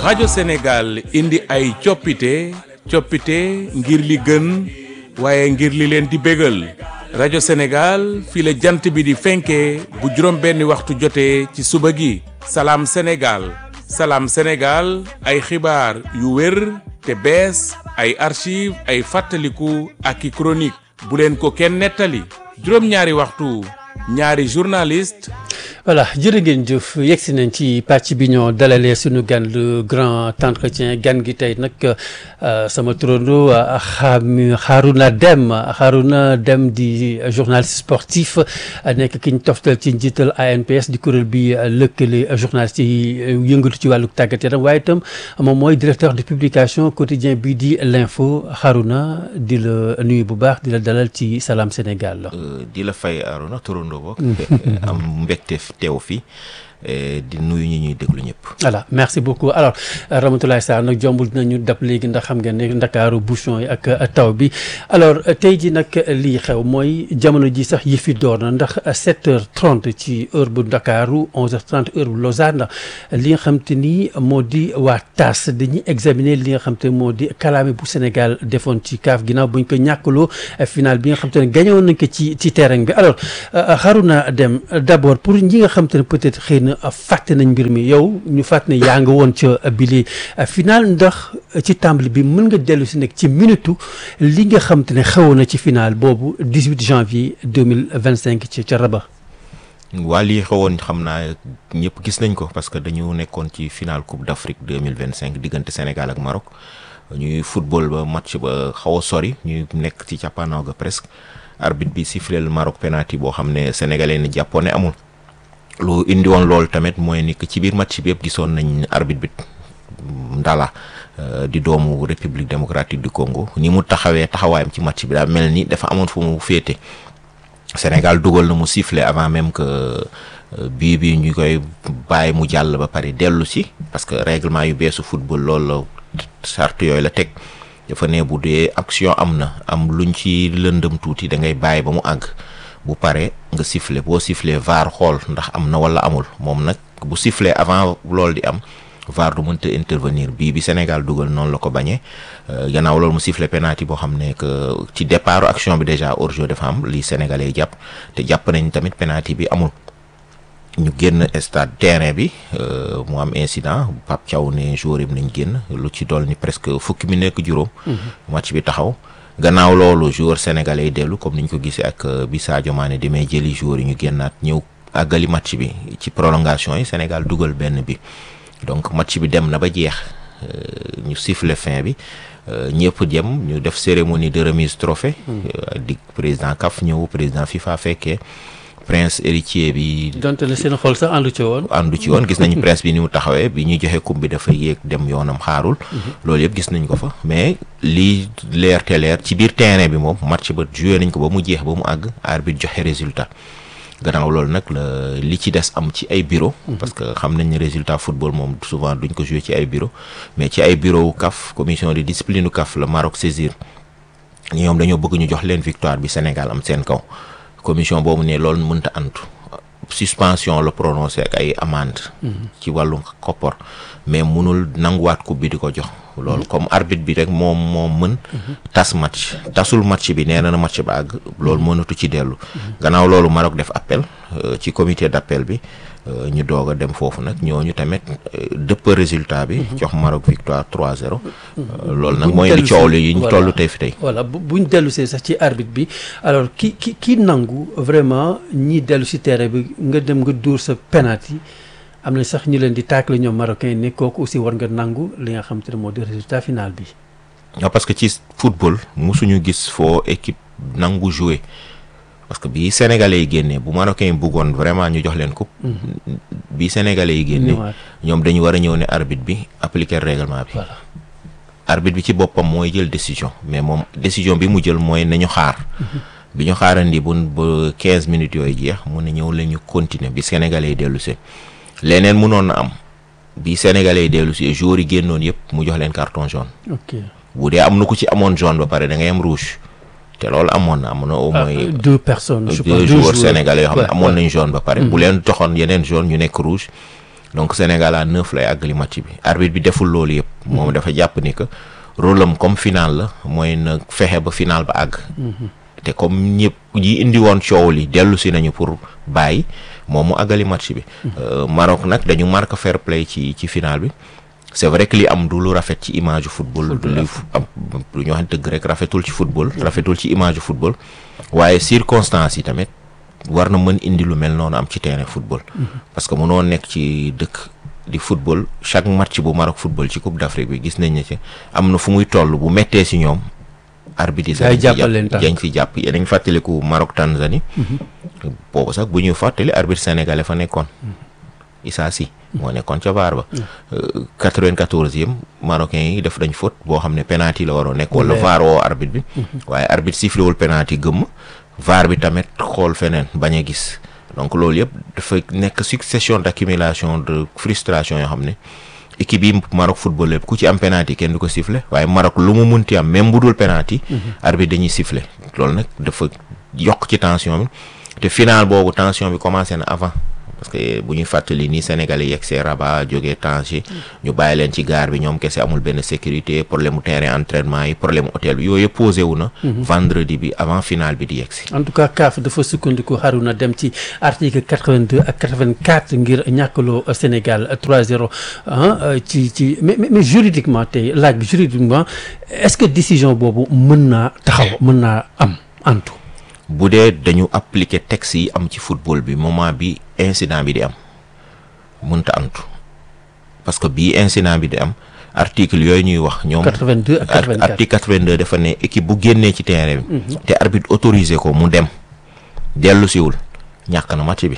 rajo Sénégal indi ay coppite coppite ngir li gën waaye ngir li leen di bégal rajo Sénégal fii la jant bi di fenkee bu juróom benni waxtu jotee ci suba gi salaam Sénégal salaam Sénégal ay xibaar yu wér te bees ay archive ay fàttaliku ak i chronique bu leen ko kenn nettali juróom-ñaari waxtu ñaari journaliste voilà jërë ngeen jëf yegg si nañ ci pàcc bi ñoo dalalee suñu gan le grand entretien gan gi tey nag sama turando xam Harouna Dème Harouna Dème di journaliste sportif nekk ki ñu toftal ci njiital ANPS di kuréel bi lëkkale journaliste yi yëngatu ci wàllu tàggat yaram waaye itam moom mooy directeur de publication quotidien bi di l'info Harouna di la nuyu bu baax di la dalal ci Salam Sénégal. di la fay Harouna turando bokk am mbégte teew fii di nuyu ñi ñuy déglu ñëpp. voilà merci beaucoup alors Ramatoulaye Sarr nag jombul dinañu dab léegi ndax xam ngeen ne ndakaaru bouchon yi ak taw bi alors tey ji nag lii xew mooy jamono ji sax yi fi door na ndax 7h30 ci heure bu ndakaaru 11h30 heure bu Lausanne li nga xam te ni moo di waa TAS dañuy examiner li nga xam te moo di kalaame bu Sénégal defoon ci CAF ginnaaw buñ ko ñàkkaloo final bi nga xam te ne gañoon nañ ko ci ci terrain bi alors Harouna Dème d'abord pour ñi nga xam te ne peut-être xëy na fàtte nañ mbir mi yow ñu fàtte ne yaa nga woon ca bili final ndax ci tàmbali bi mën nga dellu si nekk ci minutu li nga xam te ne xewoon na ci final boobu 18 janvier 2025 ci ca Rabat. waa lii xewoon xam naa ñëpp gis nañ ko parce que dañu nekkoon ci final coupe d'Afrique 2025 diggante Sénégal ak Maroc ñuy football ba match ba xaw a sori ñuy nekk ci cappaandaw ga presque arbitre bi sifflé le Maroc penalty boo xam ne sénégalais ni jàppoon ne amul. lu indi woon loolu tamit mooy ni que ci biir match bi yëpp gisoon nañ arbitre bi Ndala di doomu République démocratique du Congo ni mu taxawee taxawaayam ci match bi daa mel ni dafa amoon fu mu féete Sénégal dugal na mu siffler avant même que bii bi ñu koy bàyyi mu jàll ba pare dellu si parce que règlement yu beesu football loolu la charte yooyu la teg dafa ne bu dee action am na am luñ ci lëndëm tuuti da ngay bàyyi ba mu àgg. bu pare nga siffler boo siffler VAR xool ndax am na wala amul moom nag bu siffler avant loolu di am VAR du mënta intervenir bii bi Sénégal dugal noonu la ko bañee gannaaw loolu mu siffler penalty boo xam ne que ci départ action bi déjà hors-jeu dafa am lii sénégalais jàpp te jàpp nañ tamit penalty bi amul ñu génn stade terrain bi mu am incident Pape Thiaw ne joueur yi nañ génn lu ci dool ni presque fukki mi nekk juróom match bi taxaw gannaaw loolu joueur sénégalais yi dellu comme ni ñu ko gisee ak bi Sadio Mané demee jëli joueur yi ñu génnaat ñëw àggali match bi ci prolongation yi Sénégal dugal benn bi donc match bi dem na ba jeex ñu siffle fin bi ñëpp jëm ñu def cérémonie de remise trophée di président CAF ñëw président FIFA fekkee prince héritier bi. donte ne seen xol sax àndu ci woon. àndu ci woon gis nañu prince bi ni mu taxawee bi ñu joxe coupe bi dafa yéeg dem yoonam xaarul. loolu yëpp gis nañ ko fa mais lii leer te leer ci biir terrain bi moom match ba joué nañ ko ba mu jeex ba mu àgg arbitre joxe résultat. gannaaw loolu nag la li ci des am ci ay bureau parce que xam nañ ne résultat football moom souvent duñ ko joué ci ay bureau mais ci ay bureau CAF commission de discipline u CAF la Maroc saisir ñoom dañoo bëgg ñu jox leen victoire bi Sénégal am seen kaw. commission boobu ne loolu mënta antu suspension la prononcé ak ay amende ci wàllu koppor mais munul nanguwaat coupe bi di ko jox loolu comme arbitre bi rek moom moom mën tas match tasul match bi nee na na match ba àgg loolu mënatu ci dellu gannaaw loolu Maroc def appel ci comité d'appel bi ñu doog a dem foofu nag ñooñu tamit dëpp résultat bi jox Maroc victoire 3-0 loolu nag mooy li coow li yi ñu toll tey fi tey voilà bu buñ dellu see sax ci arbitre bi alors ki ki ki nangu vraiment ñi dellu si terrain bi nga dem nga dóor sa penalty am na sax ñu leen di taakle ñoom marocain ne kooku aussi war nga nangu li nga xam te ne moo di résultat final bi waaw parce que ci football musuñu gis foo équipe nangu jouer parce que bii sénégalais yi génnee bu marocain yi bëggoon vraiment ñu jox leen coupe bii sénégalais yi génnee ñoom dañu war a ñëw ne arbitre bi appliquer règlement bi voilà arbitre bi ci boppam mooy jël décision mais moom décision bi mu jël mooy nañu xaar bi ñu xaarandi bu ba quinze minutes yooyu jeex mu ne ñëw la ñu continuer bi sénégalais yi dellu see leneen mënoon na am bi sénégalais yi dellu si joueurs yi génnoon yëpp mu jox leen carton jaune ok bu dee am na ku ci amoon jaune ba pare da ngay am rouge te loolu amoon na am na au Ah, moins deux personnes je pense deux joueurs sénégalais yoo xam ne Ouais, amoon ouais. nañ jaune ba pare bu leen joxoon yeneen jaune ñu nekk rouge donc Sénégal à neuf lay àggali match bi arbitre bi deful loolu yëpp moom dafa jàpp ni que rôle am comme final la mooy na fexe ba final ba àgg te comme ñëpp ñi indi woon coow li dellu si nañu pour bàyyi moom mu àggali match bi Maroc nag dañu marque fair play ci ci final bi c'est vrai que li am du lu rafet ci image football du li am lu ñu wax dëgg rek rafetul ci football rafetul ci image football waaye circonstances yi tamit war na mën indi lu mel noonu am ci terrain football parce que mënoo nekk ci dëkk di football chaque match bu Maroc football ci Coupe d'Afrique bi gis nañ ne ci am na fu muy toll bu mettee si ñoom arbitre Ay jàppal leen tànk. dañ fi jàpp yéen a ngi fàttaliku Maroc Tanzanie boobu sax bu ñuy fàttali arbitre sénégalais fa nekkoon Issa Sy moo nekkoon ca VAR ba quatre-vingt-quatorzième marocain yi def dañ faute boo xam ne penalty la waroon nekk wala leer. VAR woo arbitre bi waaye arbitre sifflé wul penalty gëmm VAR bi tamit xool feneen bañ a gis donc loolu yëpp dafa nekk succession d'accumulation de frustration yoo xam ne équipe yi Maroc football yëpp ku ci am penalty kenn du ko sifflé waaye Maroc lu mu munti am même bu dul penalty arbitre dañuy sifflé loolu nag dafa yokk ci tension bi te final boobu tension bi commencé na avant parce que bu ñuy fàttali ni Sénégalais yegg see Rabat jógee Tanger ñu bàyyi leen ci gaar bi ñoom kese amul benn sécurité problème mu terrain entraînement yi problème mu hôtel bi yooyu yëpp posé wu na. vendredi bi avant final bi di yegg si. en tout cas CAF dafa sukkandiku Haruna dem ci article 82 ak 84 ngir ñàkkaloo Sénégal 3-0 ah ci ci mais mais mais juridiquement tey laaj bi juridiquement est-ce que décision boobu mën naa taxaw mën naa am antu bu dee dañu appliquer texte yi am ci football bi moment bi incident bi di am mënta antu parce que bii incident bi di am article yooyu ñuy wax ñoom 82 ak 84 article 82 dafa ne équipe bu génnee ci terrain bi te arbitre autorisé ko mu dem dellu siwul ñàkk na match bi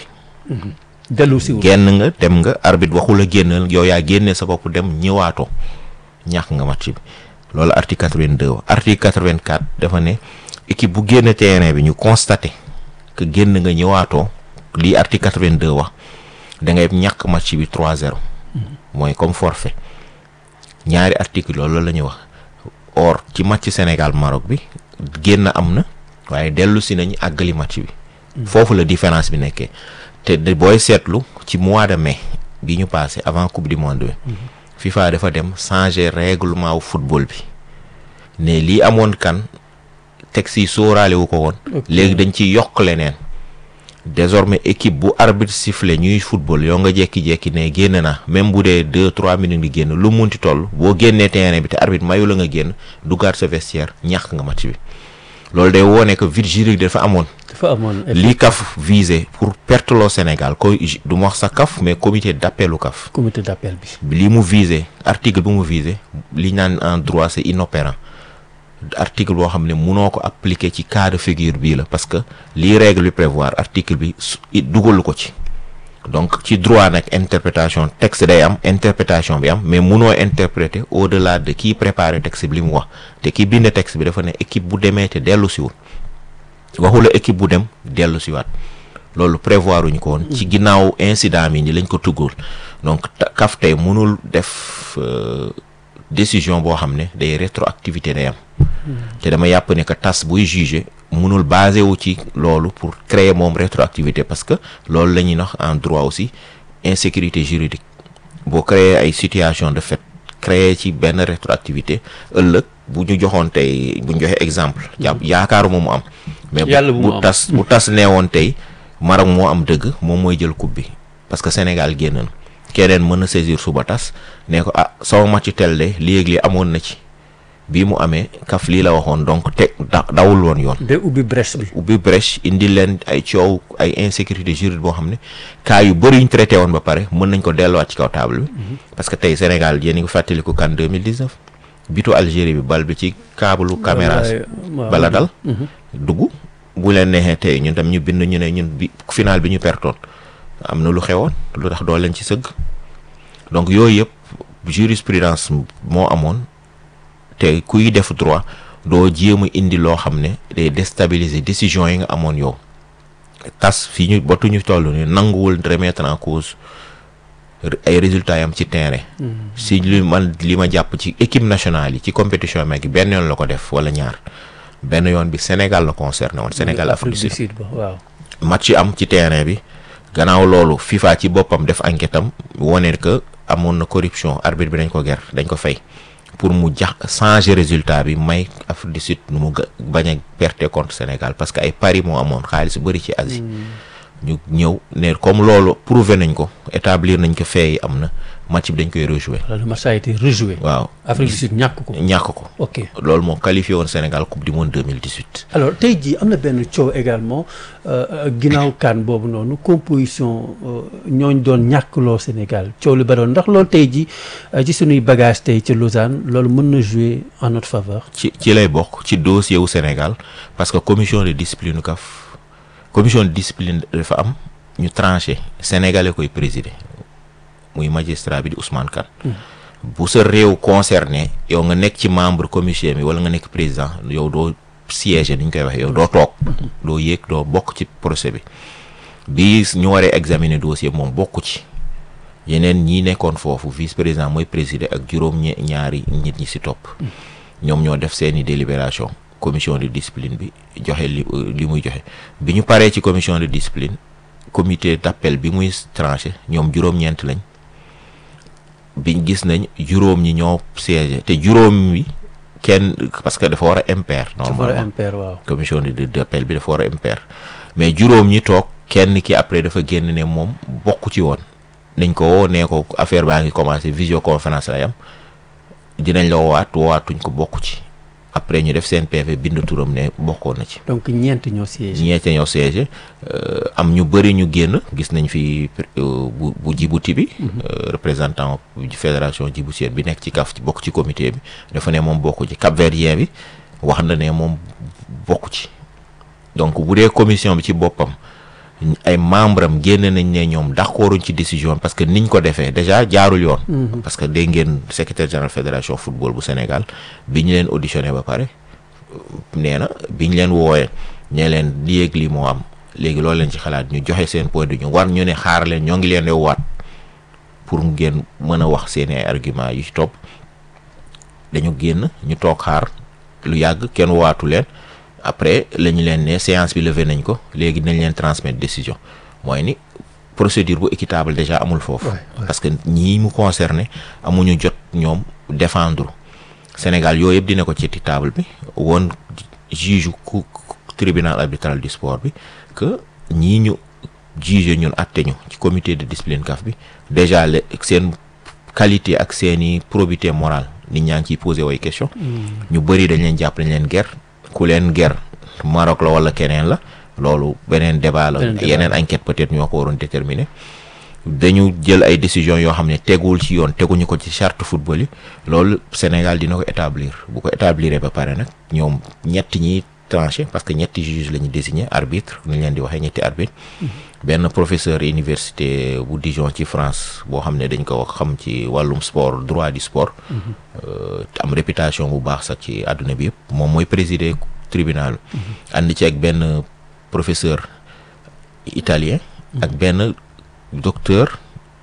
dellu si wul génn nga dem nga arbitre waxul a génnal yow yaa génnee sa bopp dem ñëwaatoo ñàkk nga match bi loolu article 82 wax article 84 dafa ne équipe bu génn terrain bi ñu constaté que génn nga ñëwaatoo lii article 82 wax da ngay ñàkk match bi 3-0 mooy comme forfait ñaari article loolu la ñuy wax or ci match Sénégal Maroc bi génn am na waaye dellu si nañu àggali match bi foofu la différence bi nekkee te de booy seetlu ci mois de mai bi ñu passé avant coupe du monde bi FIFA dafa dem changer règlement wu football bi ne lii amoon kan texte yi sóoraale wu ko woon léegi dañ ciy yokk leneen désormais équipe bu arbitre sifflé ñuy football yoo nga jekki-jekki ne génn na même bu dee deux trois minutes di génn lu munti toll boo génnee terrain bi te arbitre mayu la nga génn duggaat sa vestiaire ñàkk nga match bi loolu day wone que vide juridique dafa amoon dafa amoon li CAF visé pour perte loo Sénégal koy du ma wax sa CAF mais comité d'appelu CAF comité d'appel bi li mu visé article bu mu visé li ñu naan en droit c'est inopérant article boo xam ne munoo ko appliquer ci cas de figure bii la parce que lii règle bi prévoir article bi su dugalu ko ci donc ci droit nag interprétation texte day am interprétation bi am mais munoo interpréter au-delà de kii préparer texte bi li mu wax te kii bind texte bi dafa ne équipe bu demee te dellu siwul waxula équipe bu dem dellu siwaat loolu prévoir uñu ko woon ci ginnaaw incident mi ni lañ ko tuggul donc CAF tey mënul def décision boo xam ne day rétroactivité day am te dama yàpp ne que tas buy juger mënul basé wu ci loolu pour créer moom rétroactivité parce que loolu la ñuy wax en droit aussi insécurité juridique boo créer ay situation de fait créer ci benn rétroactivité ëllëg bu ñu joxoon tey bu ñu joxe exemple jàpp yaakaaruma mu am mais Yàlla bu mu bu am. tas bu tas neewoon tey Maroc moo am dëgg moom mooy jël coupe bi parce que Sénégal génn na keneen mën na saisir suba tas ne ko ah sama match tel de léegi li amoon na ci bii mu amee kaf lii la waxoon donc te da dawul woon yoon day ubbi brèche bi ubbi brèche indi leen ay coow ay insécurité juridique boo xam ne cas yu bëri yu ñu traité woon ba pare mën nañ ko delluwaat ci kaw table bi parce que tey Sénégal yéen a ngi fàttaliku kan 2019 bitu Algérie bi bal bi ci câble caméra Wallaay, waaw. bala dal dugg bu leen neexee tey ñun tam ñu bind ñu ne ñun bi final bi ñu pertoon am na lu xewoon lu tax doo leen ci sëgg donc yooyu yëpp jurisprudence moo amoon te kuy def droit doo jéem a indi loo xam ne day déstabiliser décision yi nga amoon yow tas fii ñu batuñu toll ni nanguwul remettre en cause r- ay résultats yam ci terrain si li man li ma jàpp ci équipe nationale yi ci compétition mag yi benn yoon la ko def wala ñaar benn yoon bi Sénégal la concerné woon Sénégal Afrique du Sud ba waaw match yi am ci terrain bi gannaaw loolu FIFA ci boppam def enquête am wone que amoon na corruption arbitre bi dañ ko ger dañ ko fay pour mu jax changer résultat bi may Afrique du Sud nu mu ga- bañ a perte contre Sénégal parce que ay paris moo amoon xaalis bëri ci Asie ñu ñëw ne comme loolu prouvé nañ ko établir nañ ko fee yi am na match bi dañ koy rejouer alors le match a été rejoué. waaw Afrique du Sud ñàkk ko. ñàkk ko ok loolu moo qualifié woon Sénégal coupe du monde 2018 alors tey jii am na benn coow également euh, ginnaaw kan boobu noonu composition euh, ñooñ doon ñàkkloo Sénégal coow lu baroon ndax loolu tey jii euh, ci suñuy bagage tey ci Lausanne loolu mën na jouer en notre faveur. ci ci lay bokk ci dossier wu Sénégal parce que commission de discipline CAF commission de discipline dafa am ñu tranché sénégalais koy présider muy magistrat bi di Ousmane Kane bu sa réew concerné yow nga nekk ci membre commission bi wala nga nekk président yow doo siéger ni ñu koy waxee yow doo toog doo yéeg doo bokk ci procès bi bi ñu waree examiner dossier moom bokku ci yeneen ñi nekkoon foofu vice président mooy présider ak juróom ñe ñaari nit ñi si topp ñoom ñoo def seeni délibération commission de discipline bi joxe li li muy joxe bi ñu paree ci commission de discipline comité d'appel bi muy tranché ñoom juróom-ñeent lañ biñ gis nañ juróom ñi ñoo siégé te juróom wi kenn parce que dafa war a impair ci for normalement impair waaw. commission de d'appel bi dafa war a impair mais juróom ñi toog kenn ki après dafa génn ne moom bokku ci woon nañ ko woo nee ko affaire baa ngi commencé visioconférence lay am dinañ la woowaat woowaatuñ ko bokku ci après ñu def seen PV bind turam ne bokkoon na ci donc ñeent ñoo siégé. ñeete ñoo siégé euh, am ñu bëri ñu génn gis nañ fi euh, bu bu Djibouti bi euh, représentant bu fédération djiboutienne bi nekk ci CAF ci bokk ci comité bi dafa ne moom bokku ci Cap-Verdien bi wax na ne moom bokku ci donc bu dee commission bi ci boppam ay membre am génn nañ ne ñoom d'accorduñ ci décision parce que niñ ko defee déjà jaarul yoon parce que dégg ngeen secrétaire général fédération football bu Sénégal bi ñu leen auditionné ba pare nee na biñ leen wooyee ñee leen lii ak lii moo am léegi loolu leen ci xalaat ñu joxe seen point de vue war ñu ne xaar leen ñoo ngi leen di waat pour ngeen mën a wax seeni ay argument yu ci topp dañu génn ñu toog xaar lu yàgg kenn waatu leen après la ñu leen ne séance bi levé nañ ko léegi nañ leen transmettre décision mooy ni procédure bu équitable déjà amul foofu parce que ñii mu concerné amuñu jot ñoom défendre Sénégal yooyu yëpp dina ko ci table bi woon juge ku tribunal arbitral du sport bi que ñii ñu juge ñun atte ñu ci comité de discipline CAF bi déjà le seen qualité ak seeni probité morale nit ñaa ngi ciy posé way question ñu bëri dañ leen jàpp dañ leen ger ku leen ger Maroc la wala keneen la loolu beneen débat la Beneen débat. yeneen enquête peut-être ñoo ko waroon déterminer dañu jël ay décisions yoo xam ne teguwul ci yoon teguñu ko ci charte football yi loolu Sénégal dina ko établir bu ko établir ba pare nag ñoom ñett ñi tranché parce que ñetti juge la ñu désigné arbitre nu ñu leen di waxee ñetti arbitre benn professeur université bu Dijon ci France boo xam ne dañ ko xam ci wàllum sport droit du sport euh, am réputation bu baax sax ci àdduna bi yëpp moom mooy présider tribunal ànd ci ak benn professeur italien ak benn docteur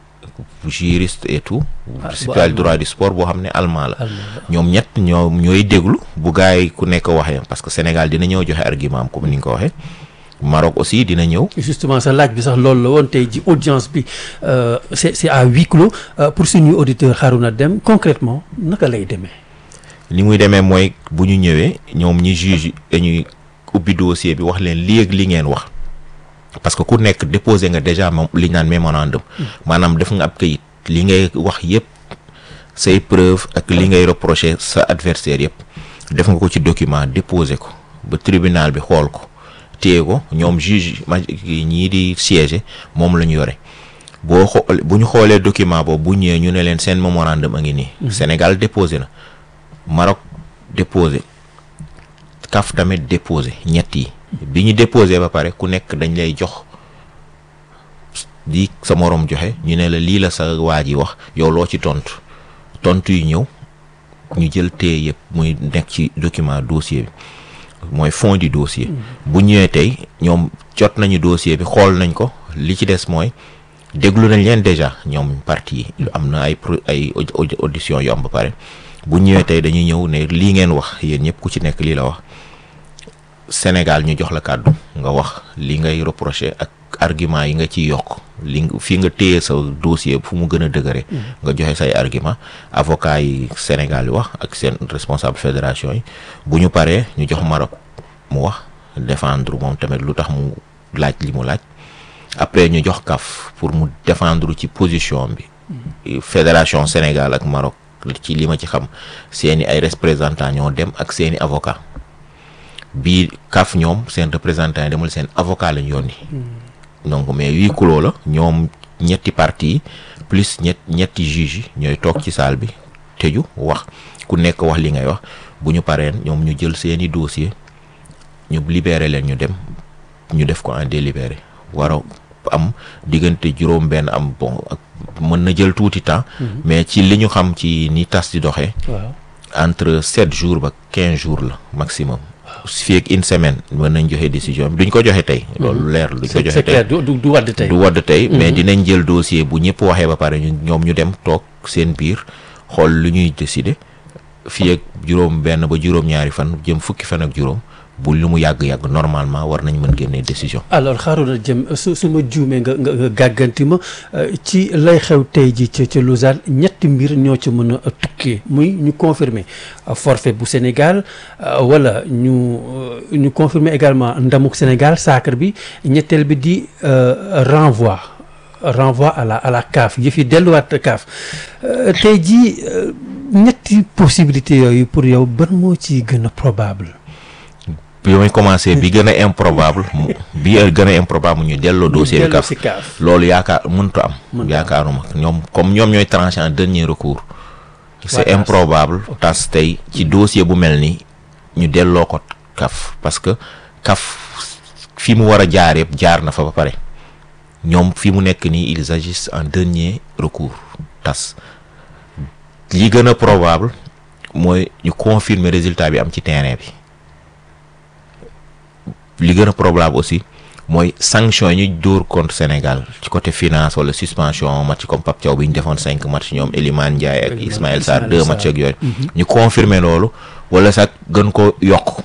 juriste et tout Ah, bu spécial allemand. droit du sport boo xam ne allemand la Allemand la. ñoom ñett ñoo ñooy déglu bu gars yi ku nekk waxee parce que Sénégal dina ñëw joxe argument am comme ni nga ko waxee Maroc aussi dina ñëw justement sa laaj bi sax loolu la woon tey ji audience bi euh, c'est c'est à huis clos euh, pour suñuy auditeur Harouna Dème concrètement naka lay demee ni muy demee mooy bu ñu ñëwee ñoom ñi juge dañuy ubbi dossier bi wax leen lii ak li ngeen wax parce que ku nekk déposé nga déjà moom li ñu naan mémorandum maanaam def nga ab kayit li ngay wax yépp say preuve ak li ngay reprocher sa adversaire yépp def nga ko ci document déposé ko ba tribunal bi xool ko téye ko ñoom juge ma ñii di siéger moom la ñu yore boo xool bu ñu xoolee document boobu bu ñëwee ñu ne leen seen mémorandum a ngi nii Sénégal déposé na Maroc déposé CAF tamit déposé ñett yi bi ñu déposé ba pare ku nekk dañ lay jox di sa moroom joxe ñu ne la lii la sa waa ji wax yow loo ci tontu tontu yi ñëw ñu jël téye yëpp muy nekk ci document dossier bi mooy fond du dossier bu ñëwee tey ñoom jot nañu dossier bi xool nañ ko li ci des mooy déglu nañ leen déjà ñoom parti yi am na ay pro- ay audi- audi- audition yu am ba pare bu ñëwee tey dañuy ñëw ne lii ngeen wax yéen ñëpp ku ci nekk lii la wax Sénégal ñu jox la kàddu nga wax li ngay reprocher ak argument yi nga ciy yokk li fii nga téye sa dossier fu mu gën a dëgëre nga joxe say argument avocat yi Sénégal yi wax ak seen responsable fédération yi bu ñu paree ñu jox Maroc mu wax défendre moom tamit lu tax mu laaj li mu laaj après ñu jox CAF pour mu défendre ci position bi fédération Sénégal ak Maroc ci li ma ci xam seeni ay représentants ñoo dem ak seeni avocat bii CAF ñoom seen représentant yi demul seen avocat lañ yónni donc mais huis clos la ñoom ñetti parties yi plus ñett ñetti juges yi ñooy toog ci salle bi tëju wax ku nekk wax li ngay wax bu ñu pareen ñoom ñu jël seeni dossier ñu libéré leen ñu dem ñu def ko en délibéré war a am diggante juróom benn am bon ak mën na jël tuuti temps mais ci li ñu xam ci ni tas di doxee waaw entre sept jours ba quinze jours la maximum fii ak une semaine mën nañ joxe décision bi duñ ko joxe tey loolu leer duñ ko c'est joxe c'est tey clair du du du wadd tey du wadd tey mais dinañ jël dossier bu ñëpp waxee ba pare ñu ñoom ñu dem toog seen biir xool lu ñuy décider fii ak juróom benn ba juróom ñaari fan jëm fukki fan ak juróom bu lu mu yàgg-yàgg normalement war nañ mën génnee décision alors xaaruna jëm su su ma juumee nga nga nga gàgganti ma euh, ci lay xew tey ji ca ca Lausanne ñetti mbir ñoo ci mën a tukkee muy ñu confirmer euh, forfait bu Sénégal euh, wala ñu euh, ñu confirmer également ndamuk Sénégal sacre bi ñetteel bi di euh, renvoi renvoi à la à la CAF yëf yi delluwaat CAF Euh, tey jii euh, ñetti possibilités yooyu pour yow ban moo ci gën a probable bi may commencé bi gën a improbable mu bi gën a improbable ñu delloo dossier bi dellu CAF si CAF loolu yaakaar mëntu am Mëntu am. yaakaaruma ñoom comme ñoom ñooy tranché en dernier recours c'est tas. improbable tas tey ci dossier bu mel ni ñu delloo ko CAF parce que CAF fi mu war a jaar yëpp jaar na fa ba pare ñoom fi mu nekk nii ils agissent en dernier recours tas li gën a probable mooy ñu confirmer résultat bi am ci terrain bi li gën a probable aussi mooy sanction yi ñu dóor contre Sénégal ci côté finance wala suspension match comme Pape Thiaw bi ñu defoon cinq match ñoom Elimane Ndiaye ak Elimane- Ismaël Sarr Ismaël deux Sarr. match ak yooyu ñu confirmer loolu wala sax gën ko yokk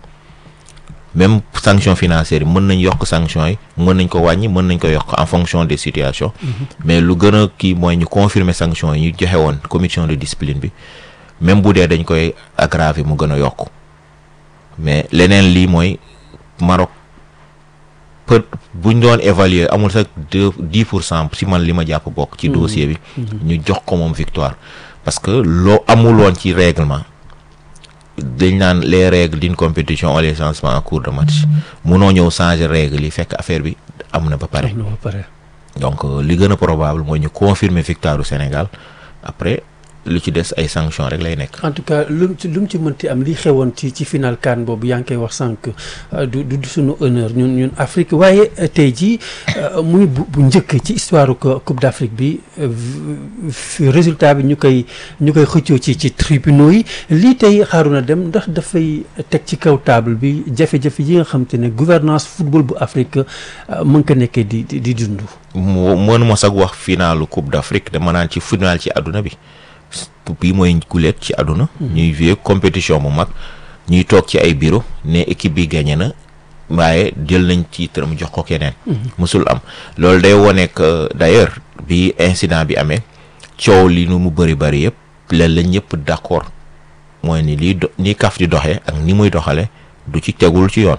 même sanction financière yi mën nañ yokk sanction yi mën nañ ko wàññi mën nañ ko yokk en fonction des situations mais lu gën a kii mooy ñu confirmer sanction yi ñu joxe woon commission de discipline bi même bu dee dañ koy aggraver mu gën a yokk mais leneen lii mooy Maroc peut buñ doon évaluer amul sax deux dix pour cent si man li ma jàpp bokk ci dossier bi ñu jox ko moom victoire parce que loo amul woon ci règlement dañ naan les règles d'une compétition ont les changements en cours de match munoo ñëw changer règles yi fekk affaire bi am na ba pare am na ba pare donc euh, li gën a probable mooy ñu confirmer victoire du Sénégal après lu ci des ay sanctions rek lay nekk. en tout cas lu mu ci lu mu ci mënti am li xewoon ci ci final CAN boobu yaa ngi koy wax sànq euh, du du du suñu honneur ñun ñun Afrique waaye euh, tey jii euh, muy bu bu njëkk ci histoire ko Coupe d'Afrique bi euh, v- fi- résultat bi ñu koy ñu koy xëccoo ci ci tribunaux yi lii tey xaaruna dem ndax dafay teg ci kaw table bi jafe-jafe yi nga xam te ne gouvernance football bu Afrique euh, mën ko nekkee di di di dund. mu mënuma sax wax finalu Coupe d'Afrique dama naan ci final ci àdduna bi bii mooy gulet ci àdduna. ñuy jouer compétition bu mag ñuy toog ci ay bureau ne équipe bi gagné na waaye jël nañ titre mu jox ko keneen. musul am loolu day wone que d'ailleurs bi incident bi amee coow li nu mu bëri bëri yëpp leen la ñëpp d'accord mooy ni lii do ni kaf di doxee ak ni muy doxale du ci tegul ci yoon.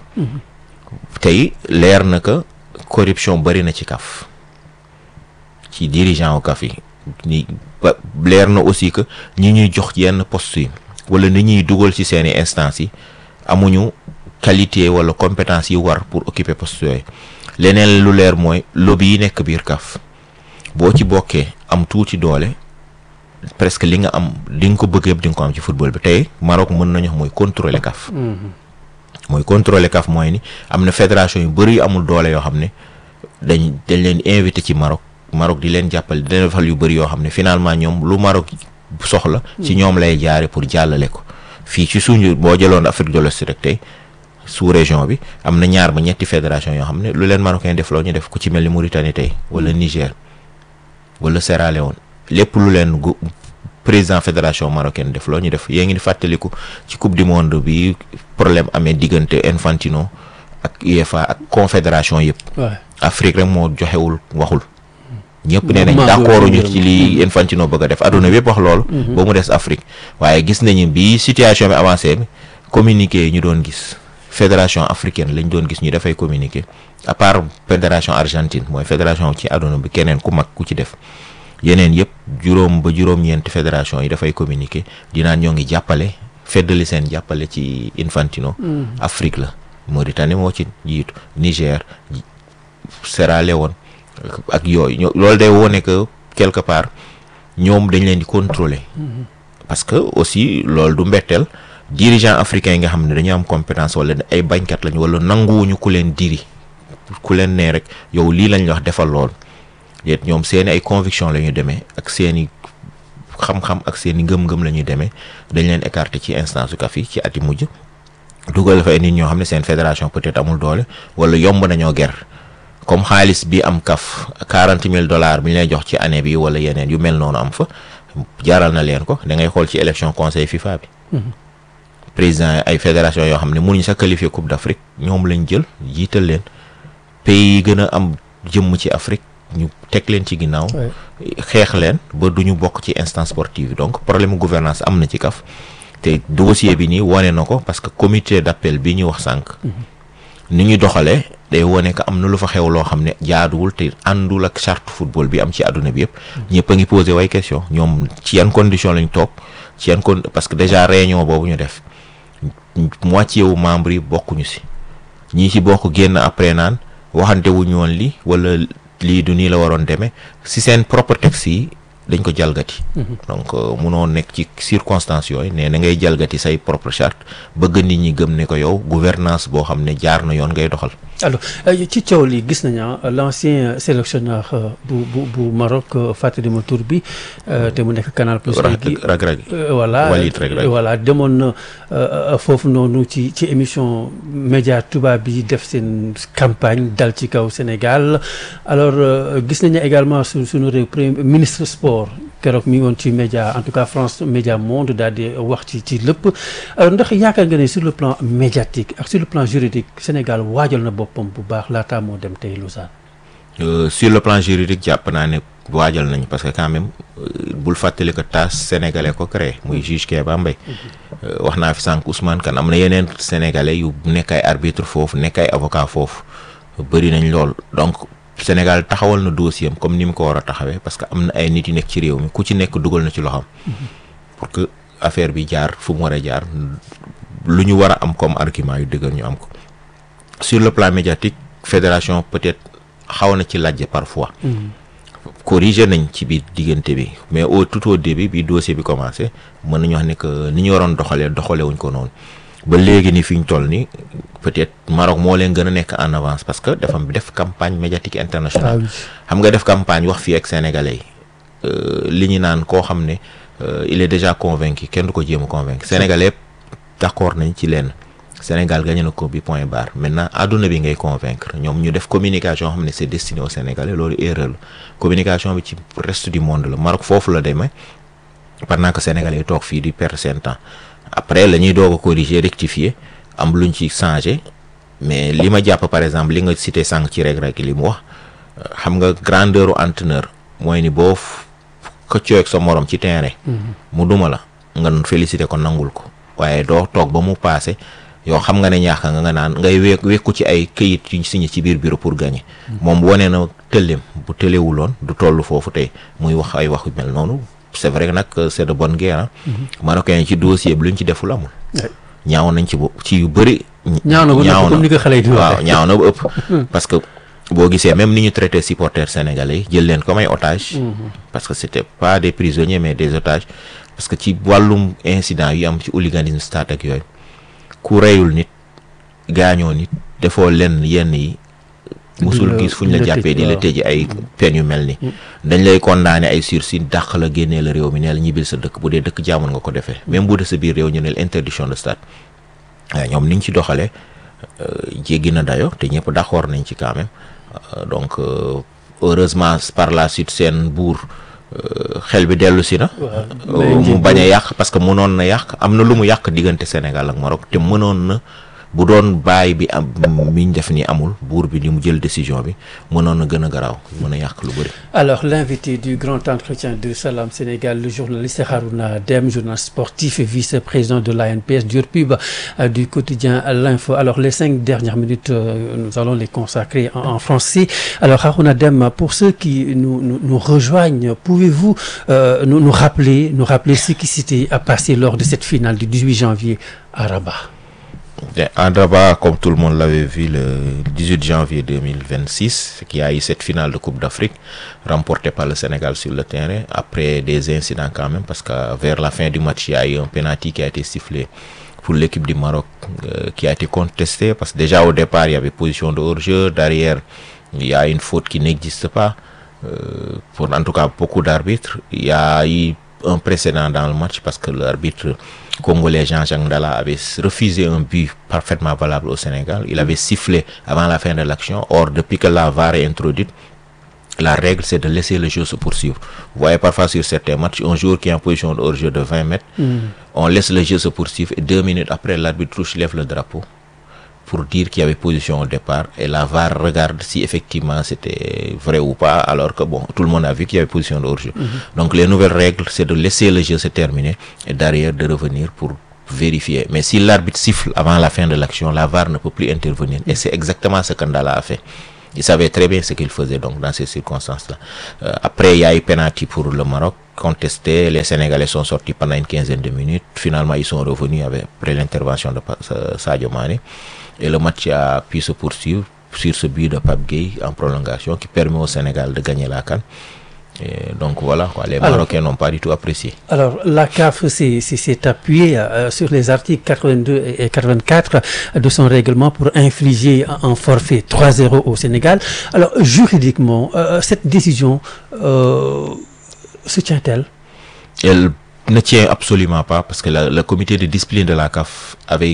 tey leer na que corruption bëri na ci kaf ci dirigeant wu kaf yi ni ba leer na aussi que ñi ñuy jox yenn poste yi wala ni ñuy dugal ci seeni instance yi amuñu qualité wala compétence yi war pour occuper poste yooyu leneen lu leer mooy lobby yi nekk biir kaf boo ci bokkee am tuuti doole presque li nga am li nga ko bëgg yëpp di nga ko am ci football bi tey Maroc mën nañu wax mooy contrôler kaf mooy contrôler CAF mooy ni am na fédération yu bëri yu amul doole yoo xam ne dañ dañ leen invité ci Maroc Maroc di leen jàppale di leen defal yu bëri yoo xam ne finalement ñoom lu Maroc soxla ci ñoom lay jaare pour jàllale ko fii ci suñu boo jëloon Afrique de l'Ouest rek tey sous région bi am na ñaar ba ñetti fédération yoo xam ne lu leen marocain def loo ñu def ku ci mel ni Mauritanie tey wala Niger wala Sierra Leone lépp lu leen gu président fédération marocaine def loo ñu def yée ngi di fàttaliku ci coupe du monde bi problème amee diggante Infantino ak UEFA ak confédération yëpp waaw Afrique rek moo joxewul waxul ñëpp nee nañ Mouvement d'accord boobu ñu ngërëm. ci li Infantino bëgg a def adduna bépp wax loolu ba mu des Afrique waaye gis nañu bi situation bi avancé bi communiqué yi ñu doon gis fédération africaine lañ doon gis ñu dafay communiqué à part fédération argentine mooy fédération ci adduna bi keneen ku mag ku ci def yeneen yëpp juróom ba juróom-ñeenti fédération yi dafay communiqué dinaan ñoo ngi jàppale feddali seen jàppale ci Infantino Afrique la Mauritanie moo ci jiitu Niger Sierra Leone ak yooyu ñoo- loolu day wone que quelque part ñoom dañ leen di contrôler parce que aussi loolu du mbetteel dirigeant africain yi nga xam ne dañu am compétence wala ay bañkat lañu wala nanguwuñu ku leen diri ku leen nee rek yow lii lañ la wax defal lool yet ñoom seeni ay conviction la ñuy demee ak seeni xam-xam ak seeni ngëm-ngëm la ñuy demee dañ leen écarter ci instance su CAF yi ci at yi mujj dugal fa ay nit ñoo xam ne seen fédération peut-être amul doole wala yomb nañoo ger comme xaalis bi am kaf quarante mille dollars bi ñu lay jox ci année bi wala yeneen yu mel noonu am fa jaral na leen ko da ngay xool ci élection conseil FIFA bi président ay fédération yoo xam ne mënuñ sa qualifier coupe d'Afrique ñoom lañ jël jiital leen pays yi gën a am jëmm ci Afrique ñu teg leen ci ginnaaw Ouais. xeex leen ba duñu bokk ci instance sportive yi donc problème gouvernance am na ci kaf te dossier bi nii wane na ko parce que comité d'appel bi ñu wax sànq ni ñu doxalee day wone que am na lu fa xew loo xam ne jaaduwul te àndul ak charte football bi am ci àdduna bi yëpp ñëpp a ngi posé way question ñoom ci yan condition lañ toog ci yan con parce que déjà réunion boobu ñu def moitié wu membre yi bokkuñu si ñii ci bokk génn après naan waxante wuñu woon li wala lii du nii la waroon demee si seen propre texte yi dañ ko jalgati donc euh, munoo nekk ci circonstances yooyu ne na ngay jalgati say propre charte bëgg nit ñi gëm ne ko yow gouvernance boo xam ne jaar na yoon ngay doxal alors euh, ci coow li gis nañu ah, l'ancien sélectionneur euh, bu bu bu Maroc euh, fàttali ma tur bi euh, te mu nekk Canal Plus léegi rag rag Euh, voilà Walid Regragui. euh, voilà demoon na euh, foofu noonu ci ci émission média tubaab bi def seen campagne dal ci kaw Sénégal alors euh, gis nañu également su suñu réew premier ministre sport keroog mi ngi woon ci média en tout cas France Média Monde daal di wax ci ci lépp alors ndax yaakaar nga ne sur le plan médiatique ak sur le plan juridique Sénégal waajal na boppam bu baax laataa moo dem tey Lausanne. Euh, sur le plan juridique jàpp naa ne waajal nañ parce que quand même euh, bul fàttali ko TAS sénégalais ko créé muy juge Kéba Mbaye Euh, wax naa fi sànq Ousmane Kane am na yeneen sénégalais yu nekk ay arbitre foofu nekk ay avocat foofu bëri nañ lool donc Sénégal taxawal na dossier am comme ni mu ko war a taxawee parce que am na ay nit yu nekk ci réew mi ku ci nekk dugal na ci loxoom pour que affaire bi jaar fu mu war a jaar lu ñu war a am comme argument yu dëgër ñu am ko sur le plan médiatique fédération peut-être xaw na ci lajje parfois corrigé nañ ci biir diggante bi mais au tout au début bi dossier bi commencé mën nañu wax ne que ni ñu waroon doxalee doxalee wuñ ko noonu ba léegi ni fi ñu toll ni peut-être Maroc moo leen gën a nekk en avance parce que dafa def campagne médiatique internationale xam nga def campagne wax fii ak sénégalais yi euh, li ñu naan koo xam ne euh, il est déjà convaincu kenn du ko jéem a convaincre sénégalais yëpp d'accord nañ ci lenn Sénégal gagné na ko bi point barre maintenant àdduna bi ngay convaincre ñoom ñu def communication xam ne c'est destiné aux Sénégalais loolu erreur la communication bi ci reste du monde la Maroc foofu la demee pendant que Sénégalais yi toog fii di perdre seen temps après la ñuy doog a corriger rectifier am luñ ci changer mais li ma jàpp par exemple li nga cité sànq ci rek rek li mu wax xam nga grandeur u entraîneur mooy ni boo xëccoo ak sa morom ci terrain. mu duma la nga féliciter ko nangul ko waaye doo toog ba mu paase. yow xam nga ne ñaax nga nga naan ngay wé wekku ci ay këyit yuñ signé ci biir bureau pour gagner moom wane na tëlleem bu tëlewuloon du toll foofu tey muy wax ay wax yu mel noonu c'est vrai que nag c'est de bonne guerre marocain yi ci dossier bi luñ ci deful amul ñaaw nañ ci bo ci yu bëri ñaaw na ba ñaaw comme ni ko xale yi di waaw waxee. ñaaw na ba ëpp parce que boo gisee même ni ñu traité supporters sénégalais yi jël leen comme ay otages parce que c'était pas des prisonniers mais des otages parce que ci wàllum incident yi am ci hooliganisme stade ak yooyu ku reyul nit gaañoo nit defoo lenn yenn yi musul la- gis fu ñu la la tëj, jàppee di la waaw. tëj ay peine yu mel ni dañ lay condamné ay sursis dàq la génnee la réew mi nee la ñibbil sa dëkk bu dee dëkk jaamoon nga ko defee même bu dee sa biir réew ñu ne la interdiction de stade waaye ñoom niñ ci doxalee euh, jéggi na dayo te ñëpp d'accord nañ ci quand même Euh, donc euh, heureusement par la suite seen buur euh, xel bi dellu si na Waaw. Euh, mu bañ a yàq parce que mënoon na yàq am na lu mu yàq diggante Sénégal ak Maroc te mënoon na bu doon bàyyi bi am mi ñu def ni amul buur bi ni mu jël décision bi mënoon na gën a garaaw mën a yàq lu bëri. Alors, l'invité du grand entretien de Salam Sénégal, le journaliste Harouna Dem, journaliste sportif et vice-président de l'ANPS, Durpub, euh, du quotidien L'Info. Alors, les cinq dernières minutes, euh, nous allons les consacrer en, en français. Alors, Harouna Dem, pour ceux qui nous, nous, nous rejoignent, pouvez-vous euh, nous, nous rappeler, nous rappeler ce qui s'était passé lors de cette finale du 18 janvier à Rabat? À Rabat, comme tout le monde l'avait vu le 18 janvier 2026, qu'il y a eu cette finale de Coupe d'Afrique remportée par le Sénégal sur le terrain après des incidents quand même parce que vers la fin du match, il y a eu un penalty qui a été sifflé pour l'équipe du Maroc euh, qui a été contesté parce que déjà au départ, il y avait position de hors-jeu, derrière, il y a une faute qui n'existe pas. Euh, pour en tout cas beaucoup d'arbitres, il y a eu un précédent dans le match parce que l'arbitre congolais Jean-Jacques Ndala avait refusé un but parfaitement valable au Sénégal. Il avait sifflé avant la fin de l'action. Or, depuis que la VAR est introduite, la règle, c'est de laisser le jeu se poursuivre. Vous voyez parfois sur certains matchs, un joueur qui est en position de hors-jeu de 20 mètres, on laisse le jeu se poursuivre et deux minutes après, l'arbitre touche lève le drapeau pour dire qu'il y avait position au départ et la VAR regarde si effectivement c'était vrai ou pas alors que bon tout le monde a vu qu'il y avait position de hors-jeu. Donc les nouvelles règles c'est de laisser le jeu se terminer et derrière de revenir pour vérifier. Mais si l'arbitre siffle avant la fin de l'action, la VAR ne peut plus intervenir et c'est exactement ce qu'Andala a fait. Il savait très bien ce qu'il faisait donc dans ces circonstances-là. Euh, après, il y a eu penalty pour le Maroc contesté. Les Sénégalais sont sortis pendant une quinzaine de minutes. Finalement, ils sont revenus avec, après l'intervention de Sadio Mane. Et le match a pu se poursuivre sur ce but de Pape Gueye en prolongation qui permet au Sénégal de gagner la CAN. Et donc voilà, quoi, les Marocains n'ont pas du tout apprécié. Alors, la CAF s'est appuyée euh, sur les articles 82 et 84 de son règlement pour infliger un forfait 3-0 au Sénégal. Alors, juridiquement, euh, cette décision euh, se tient-elle Elle ne tient absolument pas parce que la, le comité de discipline de la CAF avait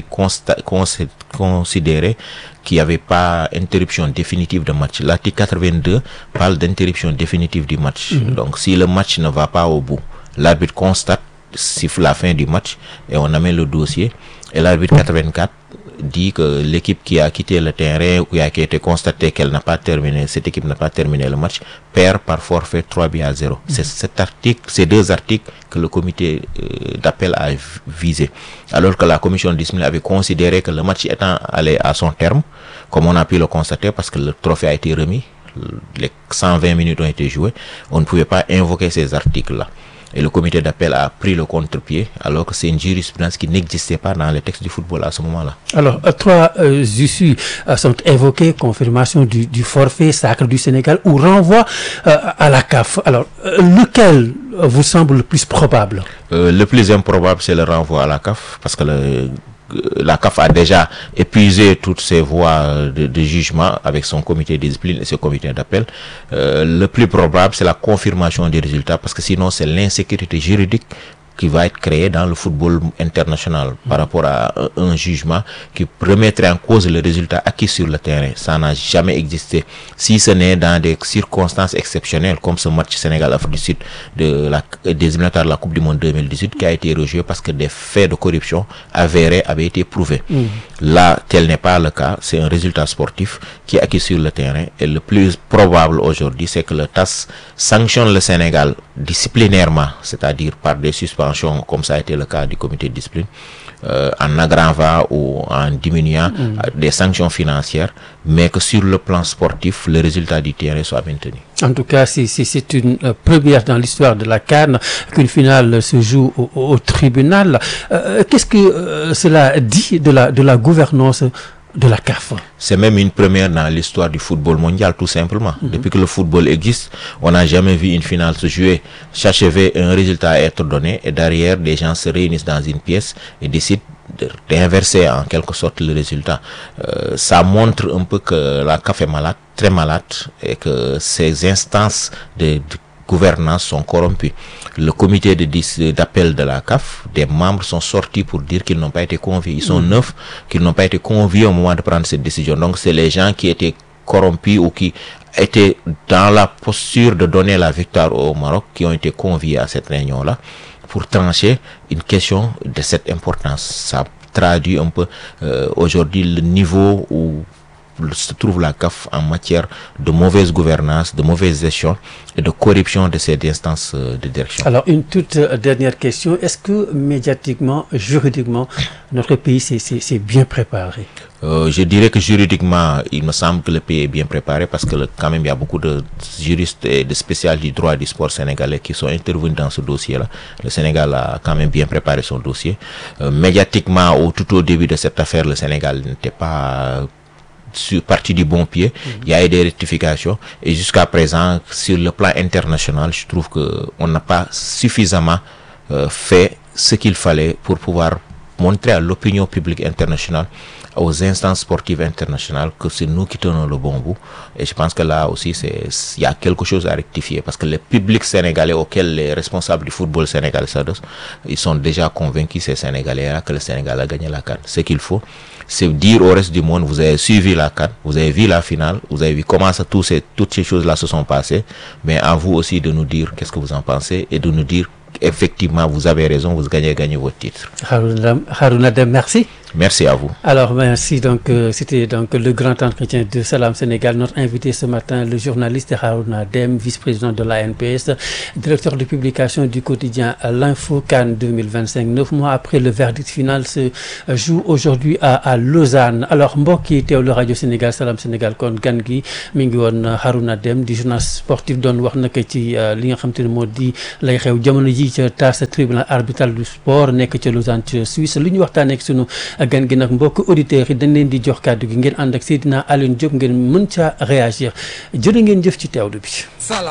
considéré qu'il n'y avait pas interruption définitive de match. L'article 82 parle d'interruption définitive du match. Mm -hmm. Donc si le match ne va pas au bout, l'arbitre constate, siffle la fin du match et on amène le dossier. Et l'arbitre 84 dit que l'équipe qui a quitté le terrain ou qui a, qui a été constaté qu'elle n'a pas terminé, cette équipe n'a pas terminé le match, perd par forfait 3 buts à 0. Mm -hmm. C'est cet article, ces deux articles que le comité euh, d'appel a visé. Alors que la commission de discipline avait considéré que le match étant allé à son terme, comme on a pu le constater parce que le trophée a été remis, les 120 minutes ont été jouées, on ne pouvait pas invoquer ces articles-là. Et le comité d'appel a pris le contre-pied alors que c'est une jurisprudence qui n'existait pas dans les textes du football à ce moment-là. Alors, euh, trois euh, issues euh, sont évoquées, confirmation du, du, forfait sacre du Sénégal ou renvoi à la CAF. Alors, lequel vous semble le plus probable Le plus improbable, c'est le renvoi à la CAF parce que le la CAF a déjà épuisé toutes ses voies de, de jugement avec son comité de discipline et ses comités d'appel. Euh, le plus probable, c'est la confirmation des résultats parce que sinon, c'est l'insécurité juridique qui va être créée dans le football international par rapport à un, un jugement qui remettrait en cause le résultat acquis sur le terrain. Ça n'a jamais existé. Si ce n'est dans des circonstances exceptionnelles comme ce match Sénégal-Afrique du Sud de la, des éliminatoires de la Coupe du Monde 2018 qui a été rejoué parce que des faits de corruption avérés avaient été prouvés. Mmh. Là, tel n'est pas le cas. C'est un résultat sportif qui est acquis sur le terrain. Et le plus probable aujourd'hui, c'est que le TAS sanctionne le Sénégal disciplinairement, c'est-à-dire par des suspensions, comme ça a été le cas du comité de discipline, euh, en aggravant ou en diminuant mmh. des sanctions financières, mais que sur le plan sportif, le résultat du terrain soit maintenu. En tout cas, c'est une euh, première dans l'histoire de la Cannes qu'une finale se joue au, au tribunal. Euh, Qu'est-ce que cela dit de la, de la gouvernance de la CAF C'est même une première dans l'histoire du football mondial, tout simplement. Mm -hmm. Depuis que le football existe, on n'a jamais vu une finale se jouer, s'achever, un résultat à être donné, et derrière, des gens se réunissent dans une pièce et décident d'inverser en quelque sorte le résultat. Euh, ça montre un peu que la CAF est malade, très malade, et que ces instances de, de gouvernance sont corrompus. Le comité d'appel de, de la CAF, des membres sont sortis pour dire qu'ils n'ont pas été conviés. Ils sont mmh. neuf, qu'ils n'ont pas été conviés au moment de prendre cette décision. Donc c'est les gens qui étaient corrompus ou qui étaient dans la posture de donner la victoire au Maroc qui ont été conviés à cette réunion-là pour trancher une question de cette importance. Ça traduit un peu euh, aujourd'hui le niveau où se trouve la CAF en matière de mauvaise gouvernance, de mauvaise gestion et de corruption de ces instances euh, de direction. Alors, une toute euh, dernière question. Est-ce que médiatiquement, juridiquement, notre pays s'est- s'est s'est bien préparé Euh, je dirais que juridiquement, il me semble que le pays est bien préparé parce que le- quand même il y a beaucoup de juristes et de spécialistes du droit du sport sénégalais qui sont intervenus dans ce dossier-là. Le Sénégal a quand même bien préparé son dossier. Euh, médiatiquement, au, tout au début de cette affaire, le Sénégal n'était pas sur parti du bon pied. Il y a eu des rectifications et jusqu'à présent, sur le plan international, je trouve que on n'a pas suffisamment euh, fait ce qu'il fallait pour pouvoir montrer à l'opinion publique internationale, aux instances sportives internationales que c'est nous qui tenons le bon bout. Et je pense que là aussi, c'est il y a quelque chose à rectifier parce que le public sénégalais auquel les responsables du football sénégalais s'adressent, ils sont déjà convaincus, ces Sénégalais-là, que le Sénégal a gagné la CAN. Ce qu'il faut, c'est dire au reste du monde, vous avez suivi la CAN, vous avez vu la finale, vous avez vu comment ça, tous ces, toutes ces choses-là se sont passées, mais à vous aussi de nous dire qu'est-ce que vous en pensez et de nous dire effectivement vous avez raison, vous gagnez, gagnez votre titre. Harouna Harouna Deme, merci. Merci à vous. Alors, merci. Donc, euh, c'était donc le grand entretien de Salam Sénégal. Notre invité ce matin, le journaliste Harouna Dem, vice-président de l'ANPS, directeur de publication du quotidien L'Info Cannes 2025. Neuf mois après le verdict final se joue aujourd'hui à, à Lausanne. Alors, mbokk yi teewlu rajo Sénégal Salam Sénégal kon gan gi mi ngi woon Harouna Dem di journaliste sportif doon wax naka ci euh, li nga xam te ne moo di lay xew jamono ji ca TAS tribunal arbitral du sport nekk ca Lausanne ca Suisse lu ñu waxtaanee ak sunu gan gi nag mbokk auditeurs yi dañ leen di jox kàddu gi ngeen ànd ak Seydina Alioune Diop ngeen mën caa réagir jërë ngeen jëf ci teewlu bi.